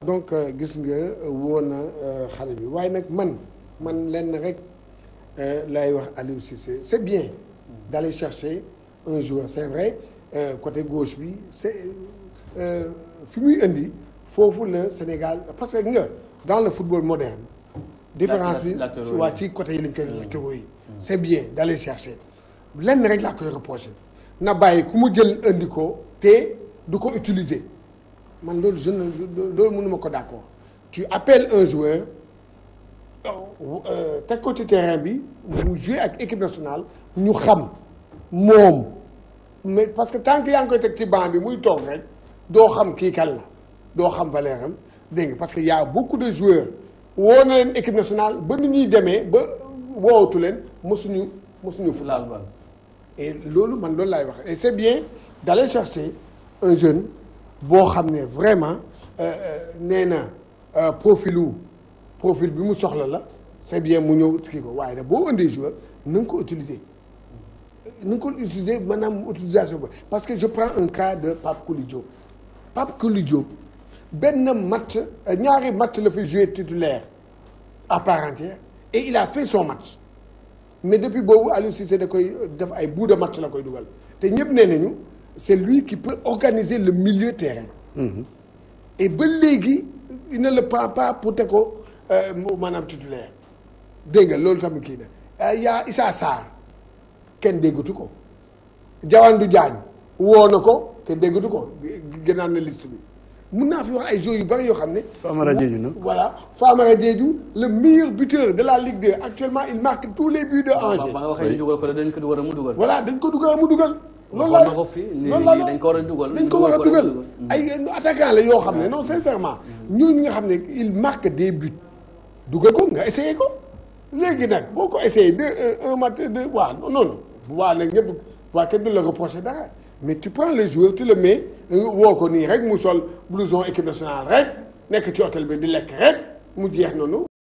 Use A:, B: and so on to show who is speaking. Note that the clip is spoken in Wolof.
A: donc gis nga woo na xale bi waaye nag man man lenn rek lay wax Aliou Cissé c'est bien d'aller chercher un joueur c'est vrai côté gauche bi c'est fi muy indi foofu la Sénégal parce que nga dans le football moderne différence bi waa ci côté yi lañ koy latéraux yi c'est bien d'aller chercher lenn rek laa koy reprocher na bàyyi ku mu jël indi ko te du ko utiliser man loolu je ne loolu mënuma ko d'accord tu appelles un joueur teg ko ci terrain bi mu jouer ak équipe nationale ñu xam moom mais parce que tant que yaa ngi koy teg ci banc bi muy toog rek doo xam kii kan la doo xam valeur am dégg nga parce que y a beaucoup de joueurs woo na leen équipe nationale ba nu ñuy demee ba woowatu leen mosuñu mosuñu football et loolu man loolu laay wax et c'est bien d'aller chercher un jeune boo xam ne vraiment nee na profilu profil bi mu soxla la c'est bien mu ñëw kii ko waaye nag boo indee joueur na nga ko utiliser na nga ko utiliser maanaam utilisation ba parce que je prends un cas de Pape Kouli Diop Pape Kouli Diop benn match ñaari match la fi joué titulaire à part entière et il a fait son match mais depuis boobu Aliou Cissé da koy def ay bout de match la koy dugal te ñëpp nee nañu c'est lui qui peut organiser le milieu terrain et ba léegi il ne le prend pas pour te ko maanaam titulaire dégg nga loolu tamit kii na yaa Issa Sarr kenn déggatu ko Jawandu Diagne woo na ko kenn déggatu ko gënaan na liste bi mun naa fi wax ay joueurs yu bari yoo xam ne.
B: Famara Diédhiou nag.
A: voilà Famara Diédhiou le meilleur buteur de la Ligue 2 actuellement il marque tous les buts de Angers.
C: ba nga waxee ñu dugal ko dañ ko dugal mu dugal.
A: voilà dañ ko dugal mu dugal. loolu
C: waxoon na ko fi
A: loolu la
C: dañ ko war a dugal.
A: dañ ko war a dugal ay attaquant la yoo xam ne non sincèrement ñooñu nga xam ne il marque des buts dugal ko nga essayé ko léegi nag boo ko essayé deux un match deux waaw non non waa nag ñëpp waa kenn du la reprocher dara mais tu prends le joueur tu le mets woo ko nii rek mu sol blouson équipe nationale rek nekk ci hôtel bi di lekk rek mu jeex noonu